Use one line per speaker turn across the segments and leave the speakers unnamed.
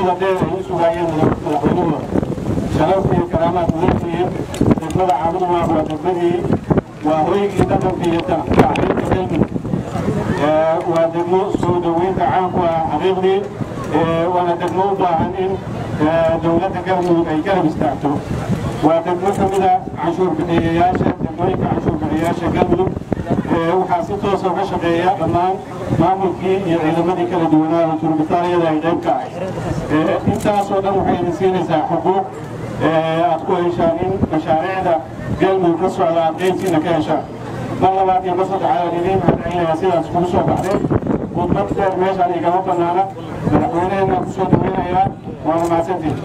muddada dheer ay u sugaayeen madaxweynuhu sharaf iyo karaamaad mudantihiin degmada caabudumaaq waa degmadii waa hoygii dhaqanka iyo tacliinta galmudug waa degmo soo dhoweynta caanku ah xaqiiqdii waana degmo u baahan in dowladda galmudug ay garab istaagto waa degmo ka mida canshuur bixiyayaasha degmooyinka canshuur bixiyayaasha galmudug waxaa si toosa uga shaqeeya dhammaan maamulkii iyo ciidamadii kala duwanaa oo turbitaaliyada ay qayb ka ahay intaasoo dhan waxay idin siinaysaa xuquuq aad ku heshaan in mashaariicda galmudug ka socda aad qaybtiina ka heshaan mar labaad iyo mar saddexaad aan idiin mahadcelinayaa sidaas kugu soo baxday khudbad dheer meeshaan igama bannaana madaxweyneheenna ku soo dhaweynayaa waana mahadsantihin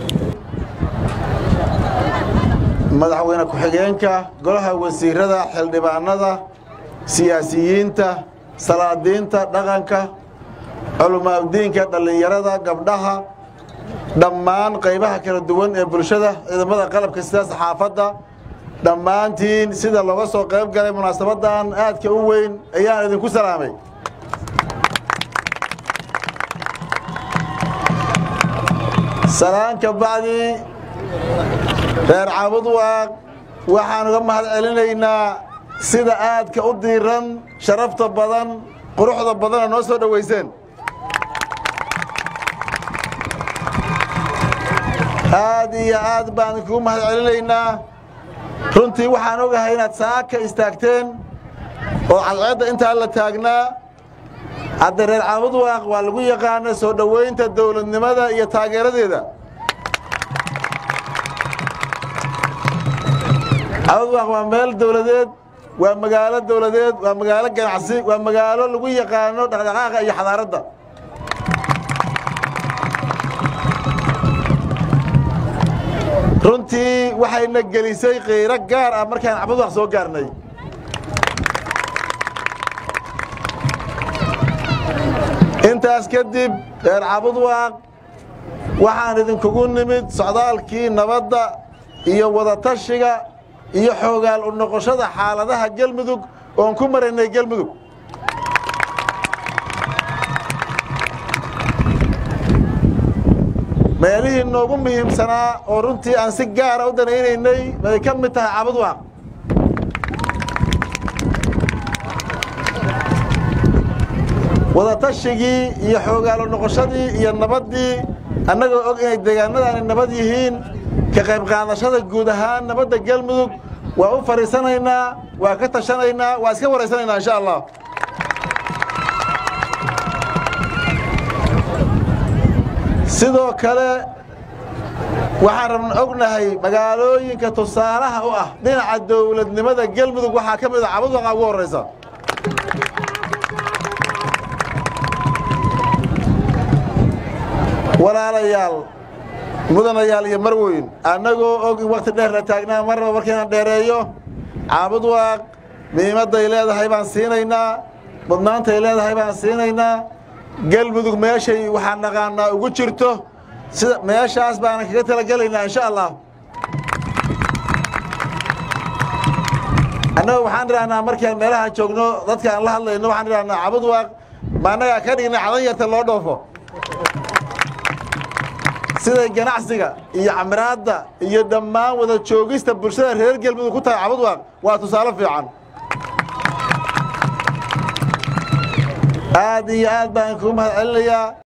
madaxweyne ku-xigeenka golaha wasiirada xildhibaanada siyaasiyiinta salaadiinta dhaqanka culamaadiinka dhallinyarada gabdhaha dhammaan qaybaha kala duwan ee bulshada ciidamada qalabka sida saxaafadda dhammaantiin sida looga soo qayb galay munaasabadan aadka u weyn ayaan idinku salaamay salaan ka bacdi reer caabudwaaq waxaan uga mahad celinaynaa sida aadka u diiran sharafta badan quruxda badana noo soo dhowayseen aad iyo aad baan idinkugu mahad celinaynaa runtii waxaan ogahay inaad saaka istaagteen oo cadceedda intaa la taagnaa hadda reer caabudwaaq waa lagu yaqaana soo dhowaynta dowladnimada iyo taageeradeeda caabudwaaq waa meel dowladeed waa magaalo dowladeed waa magaalo ganacsi waa magaalo lagu yaqaano dhaqdhaqaaqa iyo xadaaradda runtii waxayna gelisay qiiro gaar ah markaan cabudwaaq soo gaarnay intaas kadib reer cabudwaaq waxaan idinkugu nimid socdaalkii nabadda iyo wadatashiga iyo xoogaal u noqoshada xaaladaha gelmudug oon ku maraynay gelmudug meelihii noogu muhiimsanaa oo runtii aan si gaara u danaynaynay bay ka mid tahay cabudwaaq wadatashigii iyo xoogaalo noqoshadii iyo nabaddii annagoo og inay deegaanadaani nabad yihiin ka qayb qaadashada guud ahaan nabadda galmudug waa u fadhiisanaynaa waa ka tashanaynaa waa iska waraysanaynaa insha allah sidoo kale waxaan rabna ognahay magaalooyinka tusaalaha u ah dhinaca dowladnimada galmudug waxaa ka mid a cabudwaqa ugu horraysa walaalayaal mudanayaal iyo marweyn annagoo og in wakhti dheer la taagnaa marnaba markaynan dheereeyo caabudwaaq miimadday leedahay baan siinaynaa mudnaantay leedahay baan siinaynaa galmudug meeshay waxaan naqaanaa ugu jirto sida meeshaas baanan kaga talagelaynaa insha allah annaga waxaan idhahnaa markaan meelaha joogno dadka aan la hadlayno waxaan idhahnaa cabudwaaq ma annagaa ka dhigna cadan yarta loo dhoofo siday ganacsiga iyo camraadda iyo dhammaan wada joogista bulshada reer galmudug ku tahay cabudwaaq waa tusaale fiican aad iyo aad baan kugu mahad celinayaa